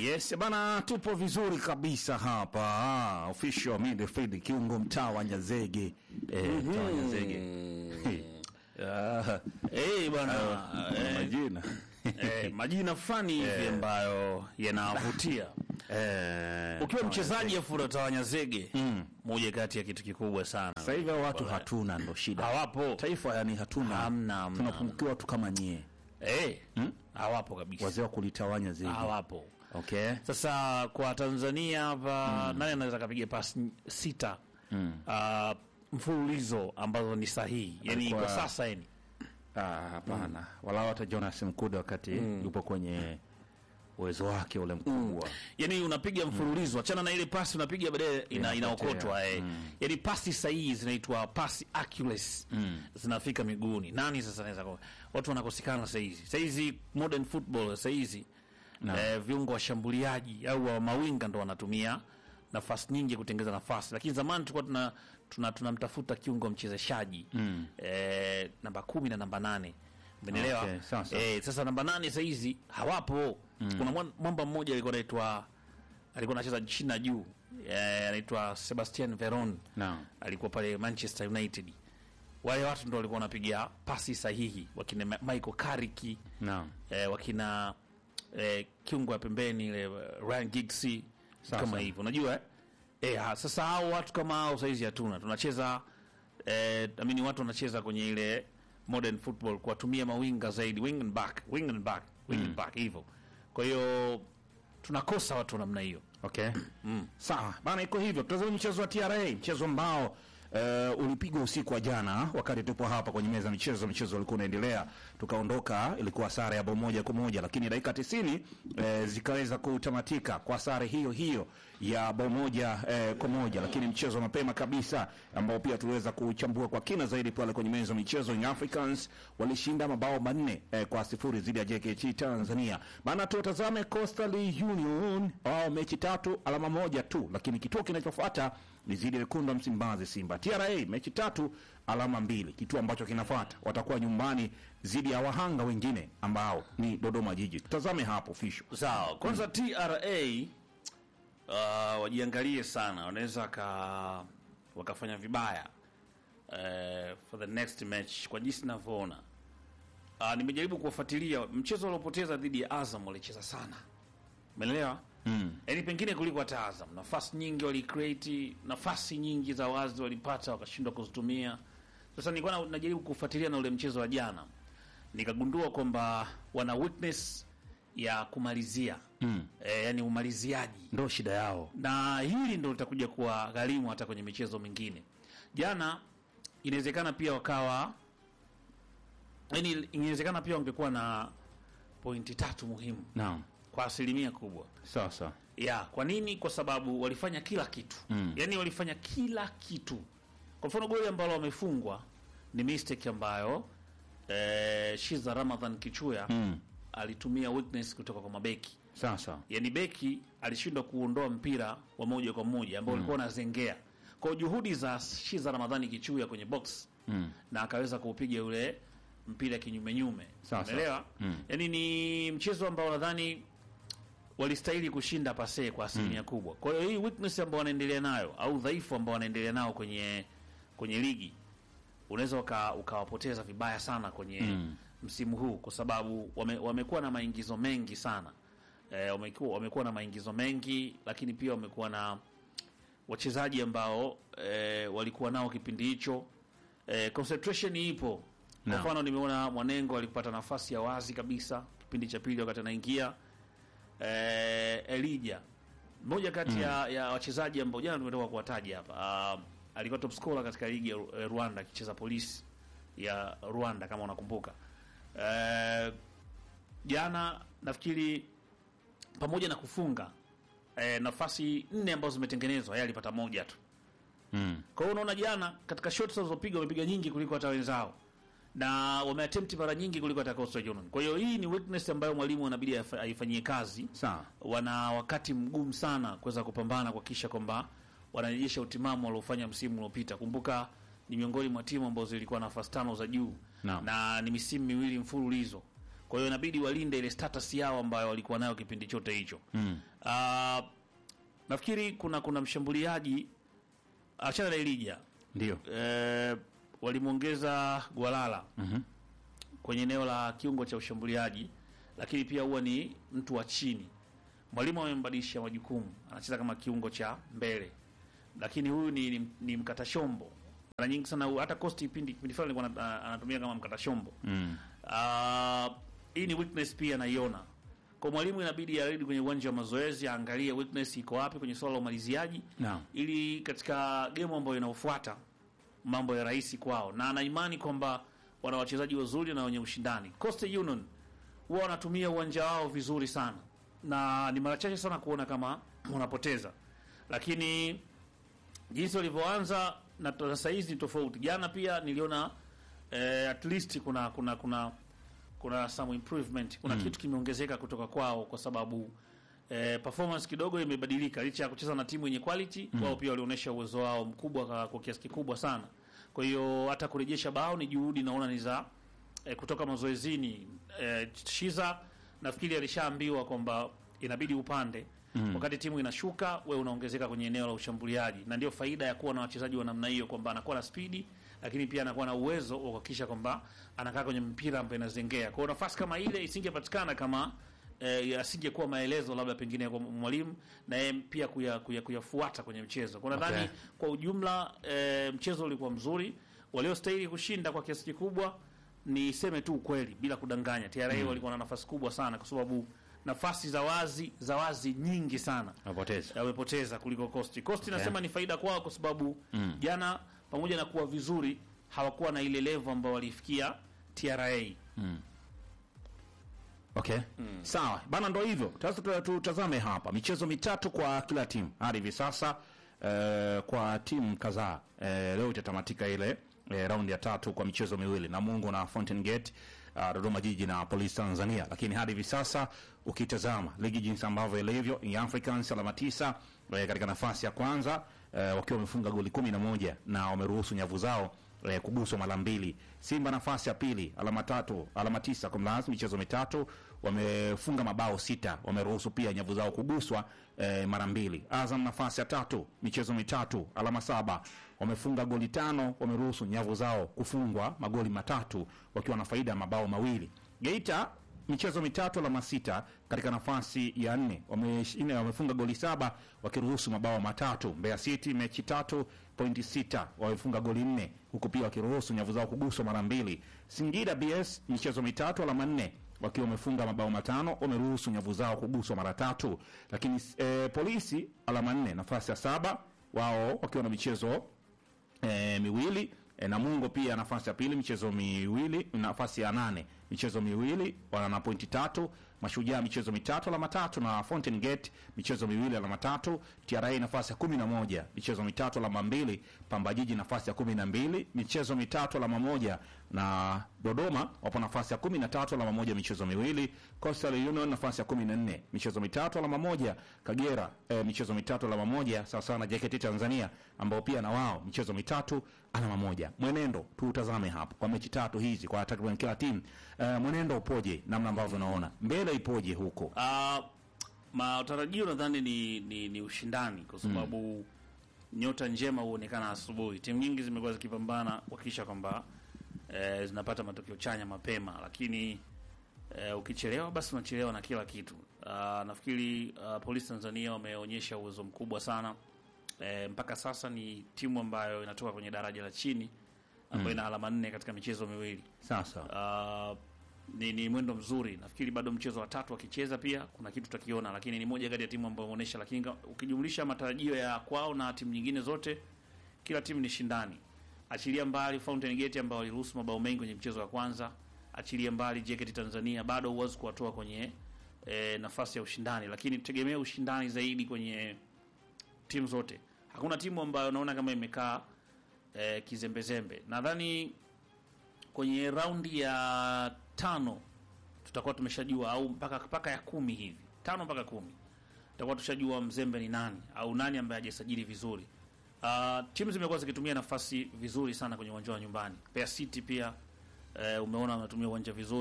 Yes bana, tupo vizuri kabisa hapa. Ah, official midfield kiungo mtaa wa Nyazege. Eh, mtaa wa Nyazege. Hey. Ah, Eh bwana, eh, majina. eh, majina fulani hivi ambayo yanavutia. Eh, Ukiwa mchezaji afu unatawanya zege, moja kati ya kitu kikubwa sana. sasa hivi hao watu hatuna ndo shida. Hawapo. Taifa yani hatuna. Hamna, hamna. Tunapungukiwa watu kama nyie. Eh, hawapo kabisa. Wazee wa kulitawanya zege. Hawapo. Okay. Sasa kwa Tanzania hapa nani anaweza kapiga pasi sita ah, mfululizo ambazo ni sahihi, yani Alikuwa- kwa sasa yani Ah, hapana. Wala hata Jonas Mkude wakati yupo kwenye uwezo wake ule mkubwa. yani unapiga mfululizo achana na ile pasi unapiga baadaye ina, Inapotea. inaokotwa eh. yani pasi sahihi zinaitwa pasi accuracy zinafika miguuni nani sasa anaweza kwa watu wanakosekana saa hizi saa hizi modern football saa hizi eh, viungo washambuliaji au wa mawinga ndo wanatumia nafasi nyingi kutengeza nafasi lakini zamani tulikuwa tuna tuna tunamtafuta kiungo mchezeshaji eh, namba kumi na namba nane Umenielewa? Okay, sawa, sawa. Eh, sasa namba nane saa hizi hawapo. Kuna mwan- mwamba mmoja alikuwa anaitwa alikuwa anacheza chini na juu eh, anaitwa Sebastian Veron Naam. alikuwa pale Manchester United. Wale watu ndo walikuwa wanapiga pasi sahihi, wakina Ma- Michael Carrick Naam. eh, wakina eh, kiungo wa pembeni ile eh, Ryan Giggs Sawa, kama sawa. hivyo, unajua eh? Eh, ha, sasa hao watu kama hao saizi hatuna, tunacheza eh, amini watu wanacheza kwenye ile modern football kuwatumia mawinga zaidi, wing and back, wing and back, wing and back hivyo. Kwa hiyo tunakosa watu wa namna hiyo. Okay. Sawa bana, iko hivyo. Tutazame mchezo wa TRA, mchezo ambao uh, ulipigwa usiku wa jana wakati tupo hapa kwenye meza ya michezo. Mchezo ulikuwa unaendelea, tukaondoka, ilikuwa sare ya bao moja kwa moja, lakini dakika 90 uh, zikaweza kutamatika kwa sare hiyo hiyo ya bao moja uh, kwa moja, lakini mchezo wa mapema kabisa ambao pia tuliweza kuchambua kwa kina zaidi pale kwenye meza ya michezo, Young Africans walishinda mabao manne eh, kwa sifuri dhidi ya JKT Tanzania. Bana, tutazame Coastal Union wao mechi tatu alama moja tu, lakini kituo kinachofuata ni dhidi ya wekundu wa Msimbazi Simba. TRA mechi tatu alama mbili, kituo ambacho kinafuata watakuwa nyumbani dhidi ya wahanga wengine ambao ni Dodoma Jiji. Tutazame hapo fisho. Sawa, kwanza TRA uh, wajiangalie sana, wanaweza waka, wakafanya vibaya uh, for the next match kwa jinsi ninavyoona. Uh, nimejaribu kuwafuatilia mchezo waliopoteza dhidi ya Azam, walicheza sana, umeelewa? Mm. Yaani pengine kuliko hata Azam, nafasi nyingi walicreate, nafasi nyingi za wazi walipata wakashindwa kuzitumia. Sasa nilikuwa na- najaribu kufuatilia na ule mchezo wa jana, nikagundua kwamba wana weakness ya kumalizia mm. E, yani umaliziaji Ndo shida yao. na hili ndo litakuja kuwa gharimu hata kwenye michezo mingine. Jana inawezekana pia wakawa, yani inawezekana pia wangekuwa na pointi tatu muhimu Naam. kwa asilimia kubwa Sawa sawa. ya kwa nini? Kwa sababu walifanya kila kitu mm. yani walifanya kila kitu. Kwa mfano goli ambalo wamefungwa ni mistake ambayo eh, Shiza Ramadhan Kichuya Mm. alitumia weakness kutoka kwa mabeki Sawa sawa. yani beki alishindwa kuondoa mpira wa moja kwa moja ambao ulikuwa unazengea kwa juhudi za Shiza Ramadhani Kichuya kwenye box Mm. na akaweza kuupiga ule mpira kinyume nyume, Sawa, sawa. umeelewa? Yani ni mchezo ambao nadhani walistahili kushinda pase kwa asilimia kubwa. Kwa hiyo hii weakness ambao wanaendelea nayo au udhaifu ambao wanaendelea nao kwenye kwenye ligi unaweza uka, ukawapoteza vibaya sana kwenye msimu huu kwa sababu wame, wamekuwa na maingizo mengi sana e, wamekuwa, wamekuwa na maingizo mengi lakini pia wamekuwa na wachezaji ambao e, walikuwa nao kipindi hicho e, concentration ipo kwa Naam. mfano nimeona Mwanengo alipata nafasi ya wazi kabisa kipindi cha pili wakati anaingia e, Elija mmoja kati ya, ya wachezaji ambao jana tumetoka kuwataja hapa uh, alikuwa top scorer katika ligi ya Ru- eh, Rwanda akicheza polisi ya Rwanda kama unakumbuka. Eh, jana nafikiri pamoja na kufunga eh, nafasi nne ambazo zimetengenezwa yeye alipata moja tu. Mm. Kwa hiyo unaona jana katika shots walizopiga wamepiga nyingi kuliko hata wenzao na wameattempt mara nyingi kuliko hata Coastal Union. Kwa hiyo hii ni weakness ambayo mwalimu anabidi afa- aifanyie kazi Sawa. wana wakati mgumu sana kuweza kupambana kuhakikisha kwamba wanarejesha utimamu waliofanya msimu uliopita. Kumbuka ni miongoni mwa timu ambazo zilikuwa nafasi tano za juu Naam. na ni misimu miwili mfululizo Kwa hiyo inabidi walinde ile status yao ambayo walikuwa nayo kipindi chote hicho. Mm. Uh, nafikiri kuna kuna mshambuliaji achana na Elija Ndio. eh, walimwongeza Gwalala Mhm. kwenye eneo la kiungo cha ushambuliaji, lakini pia huwa ni mtu wa chini. Mwalimu amembadilisha majukumu, anacheza kama kiungo cha mbele, lakini huyu ni, ni, ni mkata shombo. Mara nyingi sana hu- hata Costi kipindi kipindi fulani alikuwa ana- anatumia kama mkata shombo. Mm. Ah, hii ni weakness pia naiona kwa mwalimu, inabidi arudi kwenye uwanja wa mazoezi aangalie weakness iko wapi kwenye swala la umaliziaji Naam. ili katika gemu ambayo inaofuata mambo ya rahisi kwao, na ana imani kwamba wana wachezaji wazuri na wenye ushindani. Coastal Union huwa wanatumia uwanja wao vizuri sana, na ni mara chache sana kuona kama wanapoteza, lakini jinsi walivyoanza na na saa hizi ni tofauti. Jana pia niliona eh, at least kuna kuna kuna kuna some improvement, kuna kitu kimeongezeka kutoka kwao kwa sababu eh, performance kidogo imebadilika licha ya kucheza na timu yenye quality wao pia walionyesha uwezo wao mkubwa kwa, kwa kiasi kikubwa sana. Kwa hiyo hata kurejesha bao ni juhudi naona ni za eh, kutoka mazoezini. Eh, Shiza nafikiri alishaambiwa kwamba inabidi upande wakati timu inashuka, we unaongezeka kwenye eneo la ushambuliaji, na ndio faida ya kuwa na wachezaji wa namna hiyo, kwamba anakuwa na spidi, lakini pia anakuwa na uwezo wa kuhakikisha kwamba anakaa kwenye mpira ambayo inazengea. Kwa hiyo nafasi kama ile isingepatikana kama eh, asingekuwa maelezo labda pengine kwa mwalimu na yeye pia kuya- kuya- kuyafuata kwenye mchezo. Kwa nadhani Okay. kwa ujumla eh, mchezo ulikuwa mzuri, waliostahili kushinda kwa kiasi kikubwa niseme tu ukweli bila kudanganya, TRA walikuwa na nafasi kubwa sana, kwa sababu nafasi za wazi za wazi nyingi sana Wapoteza. wamepoteza kuliko Costi. Costi nasema ni faida kwao kwa sababu jana pamoja na kuwa vizuri hawakuwa na ile level ambayo walifikia TRA. Okay. Sawa. Bana ndo hivyo. Sasa tu- tutazame hapa michezo mitatu kwa kila timu hadi hivi sasa eh, kwa timu kadhaa eh, leo itatamatika ile eh, raundi ya tatu kwa michezo miwili Namungo na Fountain Gate uh, Dodoma Jiji na Police Tanzania, lakini hadi hivi sasa ukitazama ligi jinsi ambavyo ilivyo, Young Africans alama tisa eh, katika nafasi ya kwanza eh, wakiwa wamefunga goli kumi na moja na wameruhusu nyavu zao eh, kuguswa mara mbili. Simba nafasi ya pili alama tatu alama tisa kwa mlazi michezo mitatu wamefunga mabao sita wameruhusu pia nyavu zao kuguswa eh, mara mbili. Azam nafasi ya tatu michezo mitatu alama saba wamefunga goli tano wameruhusu nyavu zao kufungwa magoli matatu wakiwa na faida ya mabao mawili. Geita michezo mitatu alama sita katika nafasi ya nne wameshinda wamefunga goli saba wakiruhusu mabao matatu. Mbeya City mechi tatu pointi sita wamefunga goli nne huku pia wakiruhusu nyavu zao kuguswa mara mbili. Singida BS michezo mitatu alama nne wakiwa wamefunga mabao matano wameruhusu nyavu zao kuguswa mara tatu. Lakini eh, polisi alama nne nafasi ya saba wao wakiwa na michezo e, miwili e, Namungo pia nafasi ya pili michezo miwili, nafasi ya nane michezo miwili, wana na pointi tatu. Mashujaa michezo mitatu alama tatu, na Fountain Gate michezo miwili alama tatu. TRA nafasi ya kumi na moja michezo mitatu alama mbili. Pamba Jiji nafasi ya kumi na mbili michezo mitatu alama moja, na Dodoma wapo nafasi ya kumi na tatu alama moja michezo miwili. Coastal Union nafasi ya kumi na nne michezo mitatu alama moja. Kagera eh, michezo mitatu alama moja sawa sawa na JKT Tanzania ambao pia na wao michezo mitatu alama moja. Mwenendo tuutazame hapo kwa mechi tatu hizi kwa takriban kila timu eh, mwenendo upoje, namna ambavyo unaona mbele ipoje huko? Uh, matarajio nadhani ni, ni, ni ushindani kwa sababu nyota njema huonekana asubuhi. Timu nyingi zimekuwa zikipambana kuhakikisha kwamba eh, zinapata matokeo chanya mapema, lakini eh, ukichelewa basi unachelewa na kila kitu. Uh, nafikiri uh, Polisi Tanzania wameonyesha uwezo mkubwa sana eh, mpaka sasa ni timu ambayo inatoka kwenye daraja la chini ambayo ina alama nne katika michezo miwili. Sasa Uh, ni, ni mwendo mzuri. Nafikiri bado mchezo wa tatu akicheza pia kuna kitu tutakiona, lakini ni moja kati ya timu ambayo imeonyesha, lakini ka- ukijumlisha matarajio ya kwao na timu nyingine zote, kila timu ni shindani. Achilia mbali Fountain Gate ambao waliruhusu mabao mengi kwenye mchezo wa kwanza, achilia mbali JKT Tanzania, bado huwezi kuwatoa kwenye e, nafasi ya ushindani, lakini tutegemee ushindani zaidi kwenye timu zote. Hakuna timu ambayo naona kama imekaa e, kizembezembe. Nadhani kwenye raundi ya tano tutakuwa tumeshajua au mpaka mpaka ya kumi hivi tano mpaka kumi tutakuwa tushajua mzembe ni nani au nani ambaye hajasajili vizuri. Uh, timu zimekuwa zikitumia nafasi vizuri sana kwenye uwanja wa nyumbani. Mbeya City pia eh, umeona wanatumia uwanja vizuri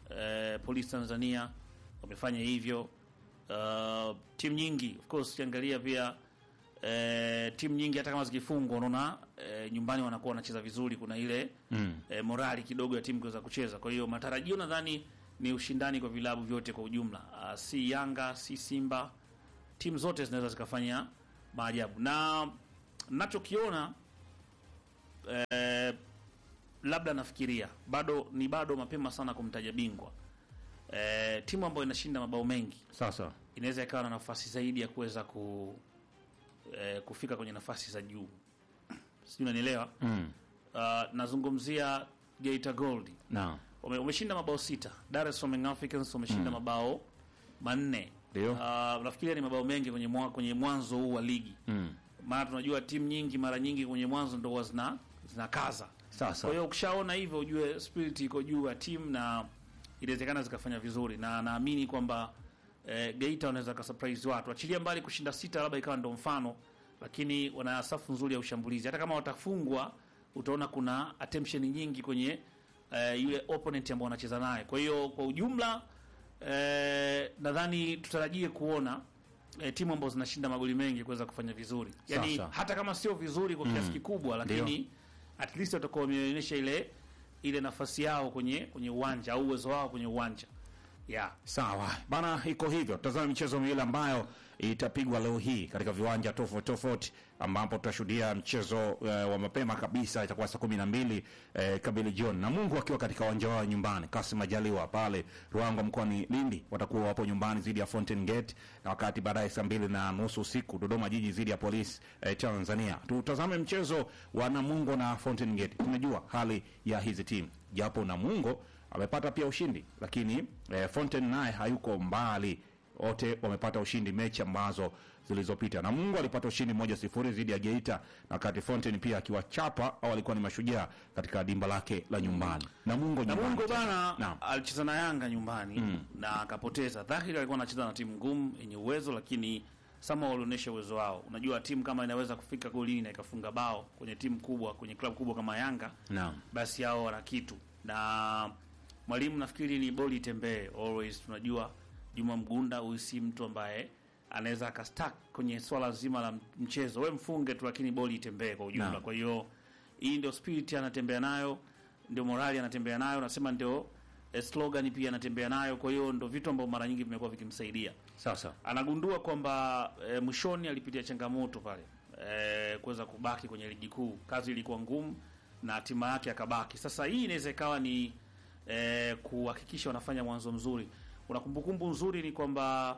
eh, Police Tanzania wamefanya hivyo. Uh, timu nyingi of course ukiangalia pia eh, timu nyingi hata kama zikifungwa unaona eh, nyumbani wanakuwa wanacheza vizuri, kuna ile Mm. eh, morali kidogo ya timu kuweza kucheza. Kwa hiyo matarajio nadhani ni ushindani kwa vilabu vyote kwa ujumla, uh, si Yanga si Simba, timu zote zinaweza zikafanya maajabu, na nachokiona eh, labda nafikiria bado ni bado mapema sana kumtaja bingwa. Eh, timu ambayo inashinda mabao mengi Sasa inaweza ikawa na nafasi zaidi ya kuweza ku, eh, kufika kwenye nafasi za juu, sijui unanielewa. mm. Uh, nazungumzia Geita Gold na Wame- wameshinda mabao sita. Dar es Salaam Young Africans wameshinda mabao manne. Ndio. Uh, nafikiria ni mabao mengi kwenye mwa, kwenye mwanzo huu wa ligi, mm. maana tunajua timu nyingi mara nyingi kwenye mwanzo ndo huwa zina zinakaza. Sasa Kwa hiyo ukishaona hivyo ujue spirit iko juu ya timu na inawezekana zikafanya vizuri, na naamini kwamba eh, Geita wanaweza ka surprise watu, achilia mbali kushinda sita, labda ikawa ndo mfano, lakini wana safu nzuri ya ushambulizi. Hata kama watafungwa, utaona kuna attention nyingi kwenye eh, yule opponent ambao wanacheza naye. Kwa hiyo kwa ujumla eh, nadhani tutarajie kuona eh, timu ambazo zinashinda magoli mengi kuweza kufanya vizuri, yani Sasa. hata kama sio vizuri kwa kiasi kikubwa, lakini at least watakuwa wameonyesha ile ile nafasi yao kwenye kwenye uwanja au uwezo wao kwenye uwanja yeah. Sawa bana, iko hivyo. Tazama michezo miwili ambayo itapigwa leo hii katika viwanja tofauti tofauti, ambapo tutashuhudia mchezo eh, wa mapema kabisa, itakuwa saa kumi na mbili eh, kabili jioni, na Mungu akiwa katika uwanja wao nyumbani, Kasim Majaliwa pale Ruangwa mkoani Lindi, watakuwa wapo nyumbani dhidi ya Fountain Gate, na wakati baadaye saa mbili na nusu usiku Dodoma Jiji dhidi ya Polisi eh, Tanzania. Tutazame mchezo wa Namungo na Fountain Gate. Tunajua hali ya hizi timu, japo Namungo amepata pia ushindi lakini eh, Fontaine naye hayuko mbali, wote wamepata ushindi mechi ambazo zilizopita. Na Mungu alipata ushindi moja sifuri dhidi ya Geita, na wakati Fontaine pia akiwachapa au alikuwa ni mashujaa katika dimba lake la nyumbani. Na Mungu nyumbani Namungo tena. bana Naam. alicheza na Yanga nyumbani na akapoteza. Dhahiri alikuwa anacheza na timu ngumu yenye uwezo, lakini sama walionyesha uwezo wao. Unajua timu kama inaweza kufika golini na ikafunga bao kwenye timu kubwa, kwenye klabu kubwa kama Yanga, Naam. basi hao wana kitu na mwalimu nafikiri ni boli itembee always. Tunajua Juma Mgunda huyu si mtu ambaye anaweza akastak kwenye swala zima la mchezo, we mfunge tu, lakini boli itembee kwa ujumla. Naam. Kwa hiyo hii ndio spirit anatembea nayo, ndio morali anatembea nayo, nasema ndio eh, slogan pia anatembea nayo. Kwa hiyo ndio vitu ambavyo mara nyingi vimekuwa vikimsaidia Sasa anagundua kwamba e, mwishoni alipitia changamoto pale e, kuweza kubaki kwenye ligi kuu. Kazi ilikuwa ngumu na hatima yake akabaki. Sasa hii inaweza ikawa ni e, kuhakikisha wanafanya mwanzo mzuri. Una kumbukumbu nzuri ni kwamba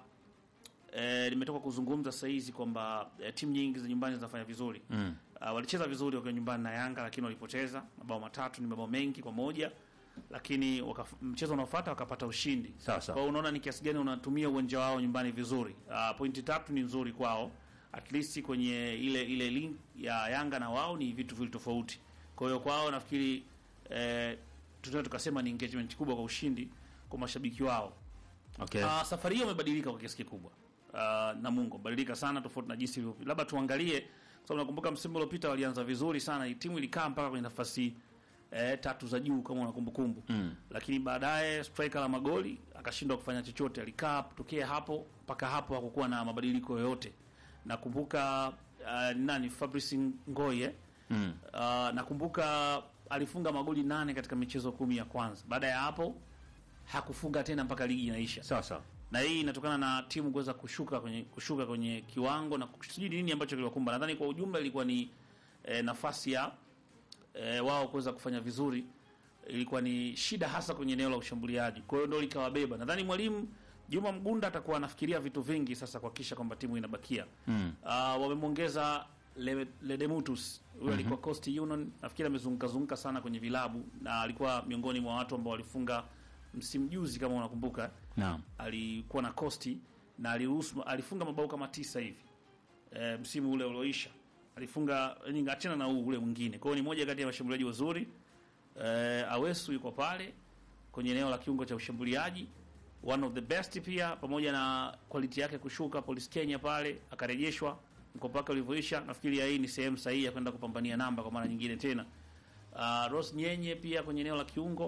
e, nimetoka kuzungumza saa hizi kwamba e, timu nyingi za nyumbani zinafanya vizuri mm. Uh, walicheza vizuri wakiwa nyumbani na Yanga, lakini walipoteza mabao matatu, ni mabao mengi kwa moja, lakini wakaf, mchezo unaofuata wakapata ushindi. Sasa. Kwa hiyo unaona ni kiasi gani unatumia uwanja wao nyumbani vizuri. Uh, pointi tatu ni nzuri kwao, at least kwenye ile ile link ya Yanga na wao ni vitu vile tofauti. Kwa hiyo kwao nafikiri eh, tunaweza tukasema ni engagement kubwa kwa ushindi kwa mashabiki wao. okay. Uh, safari hiyo imebadilika kwa kiasi kikubwa. Uh, Namungo badilika sana tofauti na jinsi ilivyo. Labda tuangalie kwa sababu nakumbuka msimu uliopita walianza vizuri sana, timu ilikaa mpaka kwenye nafasi eh, tatu za juu kama una kumbukumbu Mm. lakini baadaye striker la magoli akashindwa kufanya chochote, alikaa tokea hapo mpaka hapo, hakukuwa na mabadiliko yoyote. Nakumbuka uh, nani Fabrice Ngoye Mm. uh, nakumbuka alifunga magoli nane katika michezo kumi ya kwanza. Baada ya hapo hakufunga tena mpaka ligi inaisha Sasa na hii inatokana na timu kuweza kushuka kwenye kushuka kwenye kiwango na sijui nini ambacho kiliwakumba. Nadhani kwa ujumla ilikuwa ni e, nafasi ya e, wao kuweza kufanya vizuri, ilikuwa ni shida hasa kwenye eneo la ushambuliaji, kwa hiyo ndio likawabeba. Nadhani mwalimu Juma Mgunda atakuwa anafikiria vitu vingi sasa kuhakikisha kwamba timu inabakia. mm. Uh, wamemwongeza Le- Ledemutus huyo alikuwa Coast Union, nafikiri amezunguka zunguka sana kwenye vilabu na alikuwa miongoni mwa watu ambao walifunga msimu juzi, kama unakumbuka Naam. alikuwa na kosti na aliruhusu alifunga mabao kama tisa hivi e, msimu ule ulioisha alifunga yani, achana na huu ule mwingine. Kwa hiyo ni moja kati ya washambuliaji wazuri e, Awesu yuko pale kwenye eneo la kiungo cha ushambuliaji, one of the best pia, pamoja na quality yake kushuka Police Kenya pale akarejeshwa mkopo wake ulivyoisha. Nafikiri hii ni sehemu sahihi ya kwenda kupambania namba kwa mara nyingine tena. Uh, Rose Nyenye pia kwenye eneo la kiungo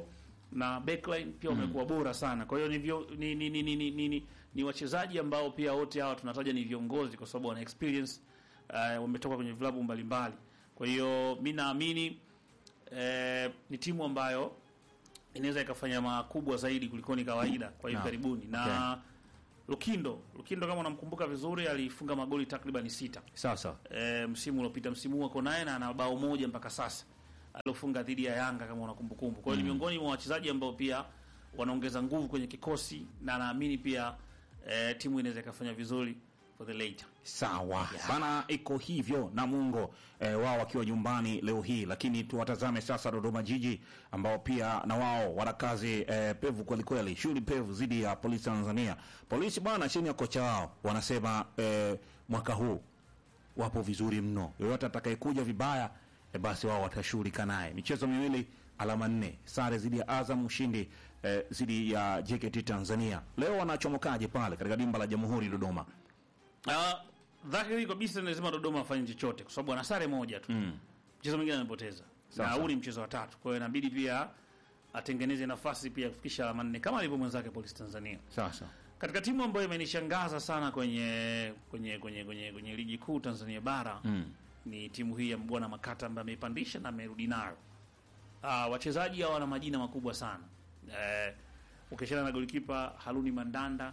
na backline pia wamekuwa bora sana. Kwa hiyo ni, vyo- ni, ni, ni, ni, ni, ni, ni, ni wachezaji ambao pia wote hawa tunataja ni viongozi kwa sababu wana experience uh, wametoka kwenye vilabu mbalimbali. Kwa hiyo mi naamini eh, ni timu ambayo inaweza ikafanya makubwa zaidi kuliko ni kawaida kwa hivi Naam. karibuni na Okay. Lukindo Lukindo kama unamkumbuka vizuri alifunga magoli takriban sita Sasa e, msimu uliopita. Msimu huu ako naye na ana bao moja mpaka sasa aliofunga dhidi ya Yanga kama unakumbukumbu. Kwa hiyo ni miongoni mwa wachezaji ambao pia wanaongeza nguvu kwenye kikosi na naamini pia e, timu inaweza ikafanya vizuri for the later. sawa bana, iko hivyo Namungo eh, wao wakiwa nyumbani leo hii, lakini tuwatazame sasa Dodoma Jiji ambao pia na wao wana kazi eh, pevu kwelikweli, shughuli pevu dhidi ya Polisi Tanzania. Polisi bwana, chini ya kocha wao wanasema eh, mwaka huu wapo vizuri mno, yoyote atakayekuja vibaya eh, basi wao watashughulika naye. Michezo miwili alama nne, sare dhidi ya Azam, ushindi eh, dhidi ya JKT Tanzania. Leo wanachomokaje pale katika dimba la Jamhuri Dodoma? Uh, dhahiri kabisa lazima Dodoma afanye chochote kwa sababu ana sare moja tu. Mchezo mwingine amepoteza. Sawa, Na sawa. huu ni mchezo wa tatu. Kwa hiyo inabidi pia atengeneze nafasi pia kufikisha alama nne kama alivyo mwenzake Polisi Tanzania. Sasa Katika timu ambayo imenishangaza sana kwenye kwenye kwenye kwenye, kwenye ligi kuu Tanzania bara mm. ni timu hii ya Mbwana Makata ambaye ameipandisha na amerudi nayo. Ah, wachezaji hao wana majina makubwa sana. Eh, ukiachana na golikipa Haruni Mandanda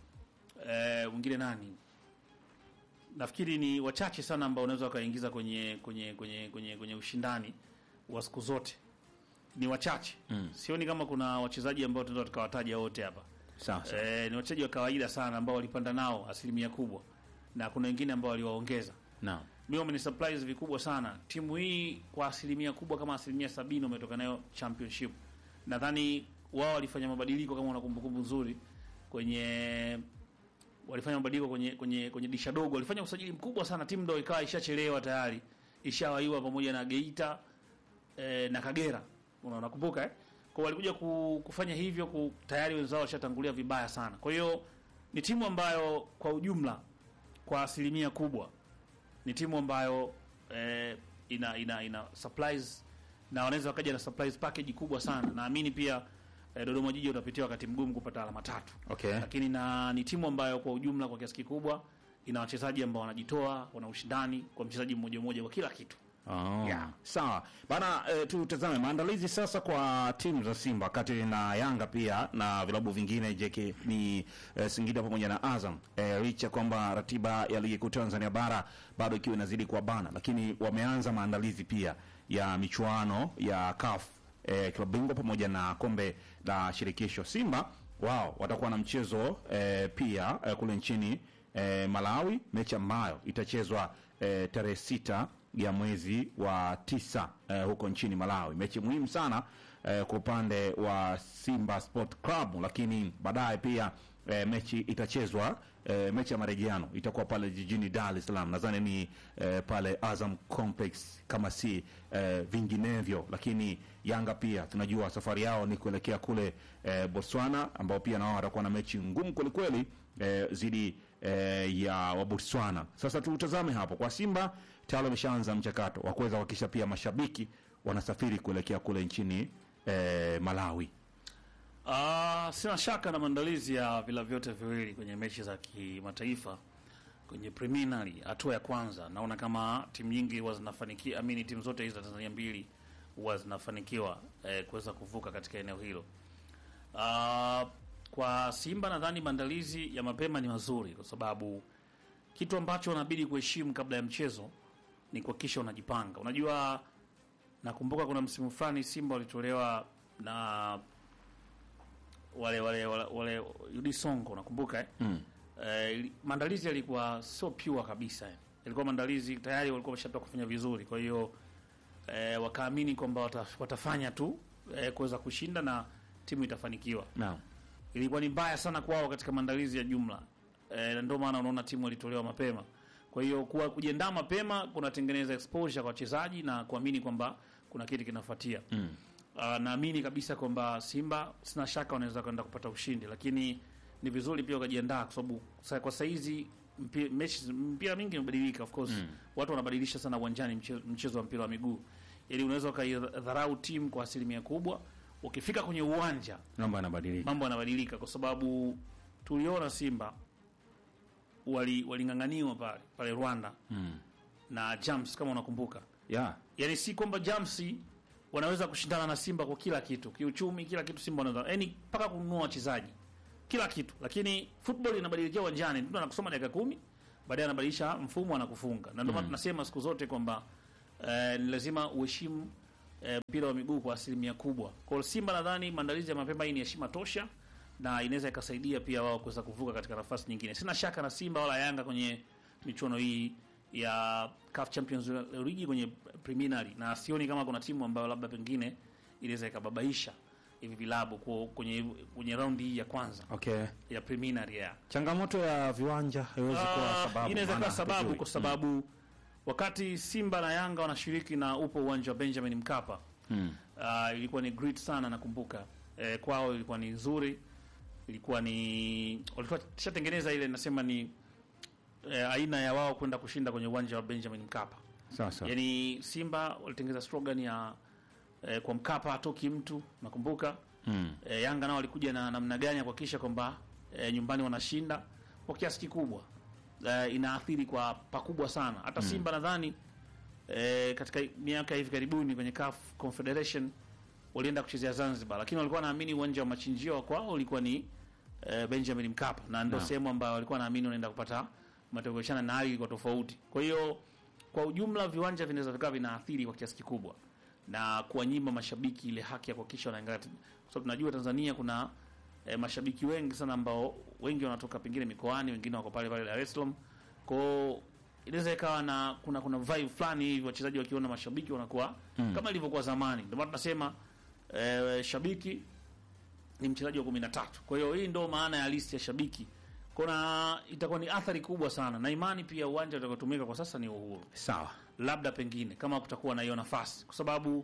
eh, mwingine nani? Nafikiri ni wachache sana ambao unaweza wakaingiza kwenye kwenye kwenye kwenye kwenye ushindani wa siku zote. Ni wachache. Mm. Sioni kama kuna wachezaji ambao tunaweza tukawataja wote hapa. sasa Eh, ni wachezaji wa kawaida sana ambao walipanda nao asilimia kubwa, na kuna wengine ambao waliwaongeza. naam. Mimi wameni surprise vikubwa sana. Timu hii kwa asilimia kubwa kama asilimia sabini wametoka nayo championship. Nadhani wao walifanya mabadiliko kama una kumbukumbu nzuri kwenye walifanya mabadiliko kwenye kwenye kwenye disha dogo, walifanya usajili mkubwa sana, timu ndio ikawa ishachelewa tayari, ishawaiwa pamoja na Geita eh, na Kagera, Una- unakumbuka eh? Kwa walikuja ku, kufanya hivyo ku, tayari wenzao washatangulia vibaya sana. Kwa hiyo ni timu ambayo kwa ujumla kwa asilimia kubwa ni timu ambayo eh, ina ina ina supplies na wanaweza wakaja na supplies package kubwa sana. Naamini pia eh, Dodoma Jiji utapitia wakati mgumu kupata alama tatu Okay. lakini na ni timu ambayo kwa ujumla kwa kiasi kikubwa ina wachezaji ambao wanajitoa, wana ushindani kwa mchezaji mmoja mmoja kwa kila kitu. Oh. Yeah. Sawa bana, e, tutazame maandalizi sasa kwa timu za Simba kati na Yanga pia na vilabu vingine JK ni e, Singida pamoja na Azam e, licha kwamba ratiba ya ligi kuu Tanzania bara bado ikiwa inazidi kwa bana, lakini wameanza maandalizi pia ya michuano ya CAF e, klabu bingwa pamoja na kombe la shirikisho. Simba wao watakuwa na mchezo e, pia e, kule nchini e, Malawi, mechi ambayo itachezwa e, tarehe sita ya mwezi wa tisa eh, huko nchini Malawi. Mechi muhimu sana eh, kwa upande wa Simba Sport Club, lakini baadaye pia eh, mechi itachezwa eh, mechi ya marejeano itakuwa pale jijini Dar es Salaam, nadhani ni eh, pale Azam Complex kama si eh, vinginevyo. Lakini Yanga pia tunajua safari yao ni kuelekea kule eh, Botswana, ambao pia nao watakuwa na mechi ngumu kwelikweli eh, zidi eh, ya wa Botswana. Sasa tutazame hapo kwa Simba tayari wameshaanza mchakato wa kuweza kuhakikisha pia mashabiki wanasafiri kuelekea kule nchini eh, Malawi. Ah, sina shaka na maandalizi ya vila vyote viwili kwenye mechi za kimataifa kwenye preliminary hatua ya kwanza. Naona kama timu nyingi huwa zinafanikiwa, amini timu zote hizi za Tanzania mbili huwa zinafanikiwa eh, kuweza kuvuka katika eneo hilo. Ah, kwa Simba nadhani maandalizi ya mapema ni mazuri, kwa sababu kitu ambacho unabidi kuheshimu kabla ya mchezo ni kuhakikisha unajipanga. Unajua, nakumbuka kuna msimu fulani Simba walitolewa na wale wale wale, wale Yudi Songo nakumbuka eh? Mm. Eh, ili- maandalizi yalikuwa sio pure kabisa eh. Yalikuwa maandalizi tayari walikuwa wameshatoka kufanya vizuri, kwa hiyo eh, wakaamini kwamba wata, watafanya tu eh, kuweza kushinda na timu itafanikiwa. Naam. Ilikuwa ni mbaya sana kwao katika maandalizi ya jumla eh, na ndio maana unaona timu ilitolewa mapema. Kwa hiyo kuwa kujiandaa mapema kunatengeneza exposure kwa wachezaji na kuamini kwamba kuna kitu kinafuatia. Mm. Uh, naamini kabisa kwamba Simba sina shaka wanaweza kwenda kupata ushindi, lakini ni vizuri pia wakajiandaa kwa sababu sa- kwa saizi mpi- mechi mpira mingi imebadilika of course. Watu wanabadilisha sana uwanjani mchezo, mchezo wa mpira wa miguu. Yaani unaweza ukaidharau timu kwa asilimia kubwa ukifika kwenye uwanja mambo yanabadilika mambo yanabadilika, kwa sababu tuliona Simba wali waling'ang'aniwa pale pale Rwanda mm. na Jams, kama unakumbuka yeah. yani si kwamba Jams wanaweza kushindana na Simba kwa kila kitu, kiuchumi, kila kitu Simba wanaweza, yani mpaka kununua wachezaji, kila kitu. Lakini football inabadilikia uwanjani, mtu anakusoma dakika kumi, baadaye anabadilisha mfumo, anakufunga. Na ndio maana tunasema siku zote kwamba eh, ni lazima uheshimu eh, mpira wa miguu kwa asilimia kubwa. Kwa hiyo Simba nadhani maandalizi ya mapema hii ni heshima tosha na inaweza ikasaidia pia wao kuweza kuvuka katika nafasi nyingine. Sina shaka na Simba wala Yanga kwenye michuano hii ya CAF Champions League kwenye preliminary, na sioni kama kuna timu ambayo labda pengine inaweza ikababaisha hivi vilabu kwa- kwenye kwenye raundi hii ya kwanza okay ya preliminary ya changamoto ya viwanja haiwezi kuwa Ah, sababu inaweza maana kuwa sababu hatujui. kwa sababu wakati Simba na Yanga wanashiriki na upo uwanja wa Benjamin Mkapa mm. uh, ilikuwa ni great sana nakumbuka eh, kwao ilikuwa ni nzuri ilikuwa ni walikuwa tushatengeneza ile nasema ni eh, aina ya wao kwenda kushinda kwenye uwanja wa Benjamin Mkapa sasa yaani Simba walitengeneza slogan ya eh, kwa Mkapa hatoki mtu nakumbuka mm. e, Yanga nao walikuja na namna gani ya kuhakikisha kwamba e, nyumbani wanashinda kwa kiasi kikubwa e, inaathiri kwa pakubwa sana. Hata Simba nadhani e, katika miaka hivi karibuni kwenye CAF Confederation walienda kuchezea Zanzibar, lakini walikuwa naamini uwanja wa machinjio wa kwao ulikuwa ni e, Benjamin Mkapa, na ndio Naam. sehemu ambayo walikuwa naamini wanaenda kupata matokeo chana, na hali ilikuwa tofauti. Kwa hiyo kwa ujumla viwanja vinaweza vikawa vinaathiri kwa kiasi kikubwa na kuwanyima mashabiki ile haki ya kuhakikisha wanaangalia, kwa sababu tunajua Tanzania kuna e, mashabiki wengi sana ambao wengi wanatoka pengine mikoani, wengine wako pale pale Dar es Salaam. Kwao inaweza ikawa na kuna kuna vibe fulani hivi, wachezaji wakiona mashabiki wanakuwa Mm. kama ilivyokuwa zamani. Ndio maana tunasema e, shabiki ni mchezaji wa kumi na tatu. Kwa hiyo hii ndio maana ya listi ya shabiki. Kuna itakuwa ni athari kubwa sana, na imani pia uwanja utakaotumika kwa sasa ni Uhuru sawa labda pengine kama kutakuwa na hiyo nafasi, kwa sababu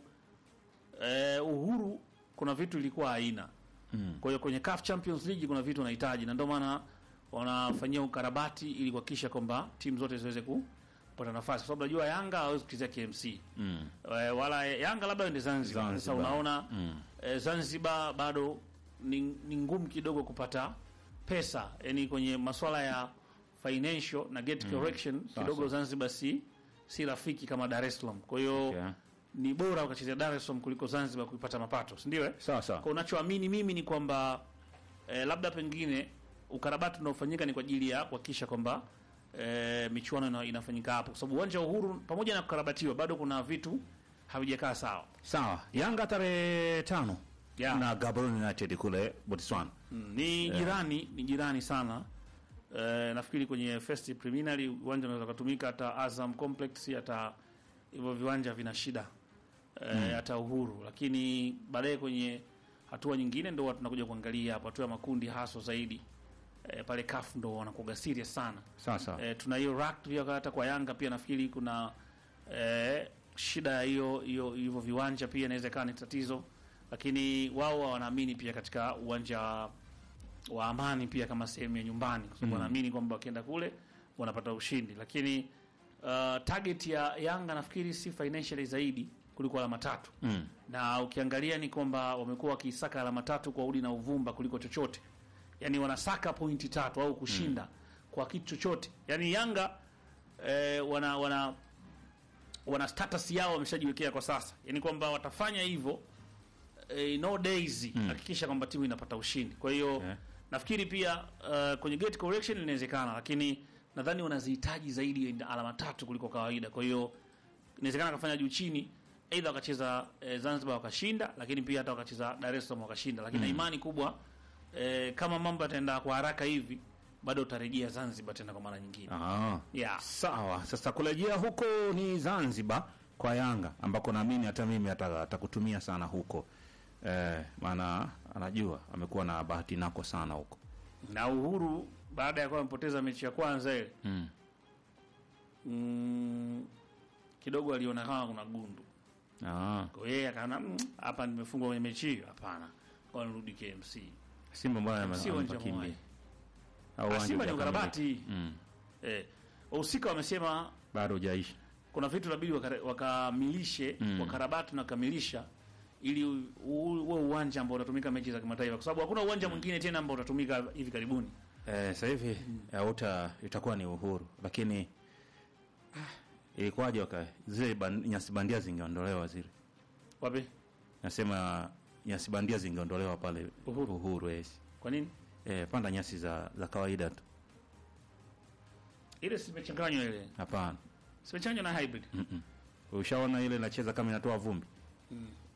eh, Uhuru kuna vitu ilikuwa haina. mm. Kwa hiyo kwenye CAF Champions League kuna vitu wanahitaji, na ndio maana wanafanyia ukarabati ili kuhakikisha kwamba timu zote ziweze kupata nafasi, kwa sababu najua Yanga hawezi kuchezea KMC Mm. eh, wala Yanga labda ende Zanzibar. Sasa Zanzibar. unaona Mm. eh, Zanzibar bado ni, ni ngumu kidogo kupata pesa, yani kwenye masuala ya financial na gate correction kidogo Zanzibar si si rafiki kama Dar es Salaam. Kwa hiyo Okay. ni bora ukachezea Dar es Salaam kuliko Zanzibar kuipata mapato, si ndio? eh? sawa sawa Kwa unachoamini mimi ni kwamba eh, labda pengine ukarabati unaofanyika ni kwa ajili ya kuhakikisha kwamba eh, michuano ina, inafanyika hapo, kwa sababu uwanja wa Uhuru pamoja na kukarabatiwa bado kuna vitu havijakaa sawa. sawa Yanga tarehe tano Yeah. na Gaborone United kule Botswana Mm, ni jirani ni jirani sana eh, nafikiri kwenye first preliminary uwanja unaweza kutumika hata Azam Complex hata hivyo viwanja vina shida eh, hata Uhuru, lakini baadaye kwenye hatua nyingine ndo watu tunakuja kuangalia hapo hatua ya makundi haswa zaidi eh, pale CAF ndo wanakuwa serious sana sawa sawa eh, tuna hiyo rack pia hata kwa Yanga pia nafikiri kuna eh, shida ya hiyo hiyo hivyo viwanja pia inaweza ikawa ni tatizo, lakini wao wanaamini pia katika uwanja wa Amani pia kama sehemu ya nyumbani, kwa sababu wanaamini kwamba wakienda kule wanapata ushindi, lakini uh, target ya Yanga nafikiri si financially zaidi kuliko alama tatu mm. na ukiangalia ni kwamba wamekuwa wakisaka alama tatu kwa udi na uvumba kuliko chochote, yaani wanasaka pointi tatu au kushinda kwa kitu chochote. Yaani Yanga eh, wana wana wana status yao wameshajiwekea kwa sasa, yaani kwamba watafanya hivyo eh, no days hakikisha kwamba timu inapata ushindi. Kwa hiyo Okay. nafikiri pia uh, kwenye gate correction inawezekana, lakini nadhani wanazihitaji zaidi ya alama tatu kuliko kawaida. Kwa hiyo inawezekana akafanya juu chini, aidha wakacheza eh, Zanzibar wakashinda, lakini pia hata wakacheza Dar es Salaam wakashinda, lakini na imani kubwa eh, kama mambo yataenda kwa haraka hivi, bado utarejea Zanzibar tena kwa mara nyingine. Ah. Yeah. Sawa, sasa kurejea huko ni Zanzibar kwa Yanga ambako naamini hata mimi ata- atakutumia sana huko eh, maana anajua amekuwa na bahati nako sana huko Na Uhuru baada ya kuwa amepoteza mechi ya kwanza ile mm. mm, kidogo aliona kama kuna gundu ah. kwa hiyo yeye akaona "Mm, hapa nimefungwa kwenye mechi hiyo, hapana, kwa nirudi KMC. Simba mbona Si uwanja amepakimbia mwai. au Ah, uwanja Simba ni hujakamilika? ukarabati mm. eh, wahusika wamesema bado hujaishi kuna vitu inabidi wakare- wakamilishe Mm. wakarabati na kukamilisha ili u- u- uwe uwanja ambao utatumika mechi za kimataifa, kwa sababu hakuna uwanja mwingine tena ambao utatumika hivi karibuni. Eh, sasa hivi auta itakuwa ni uhuru, lakini ah, ilikuwaje waka zile ban, nyasi bandia zingeondolewa zile, Wapi? nasema nyasi bandia zingeondolewa pale Uhuru. uhuru yes. Kwa nini? Eh, panda nyasi za za kawaida tu, Ile simechanganywa ile. hapana. Simechanganywa na hybrid. Mm-mm. Ushaona ile inacheza kama inatoa vumbi